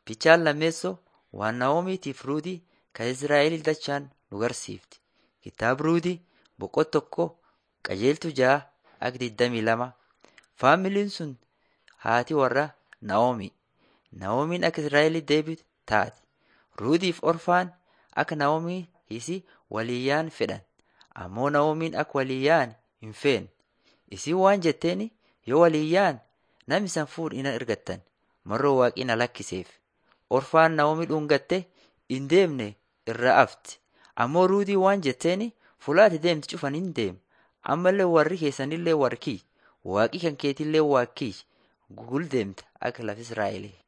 Fichaan lammeessoo waan Naa'omiitiif Ruutii kan Izraa'el dachaan nu garsiifti. Kitaaba Ruutii boqonnaa tokko qajeeltuu ja'a akka 22. Faamiliin sun haati warra Naa'omii. Naa'omiin akka Izraa'el deebitu taate. Ruutiif Orfaan akka Naa'omii isii waliyyaan fedhan. Ammoo Naa'omiin akka waliyyaan hin feene. Isiin waan jetteen yoo waliyyaan nam isan fuudhu hin argattan marroo waaqii na lakkiseef. Orfaan Naa'omii dhungattee hin deemne irraa hafti. Ammoo Ruutii waan jetteen fuula ati deemtu cufan hin deema. Ammallee warri keessanillee warri kiyya. Waaqi kan keetillee waaqi kiyya. Gugul deemta akka lafa Israa'elee.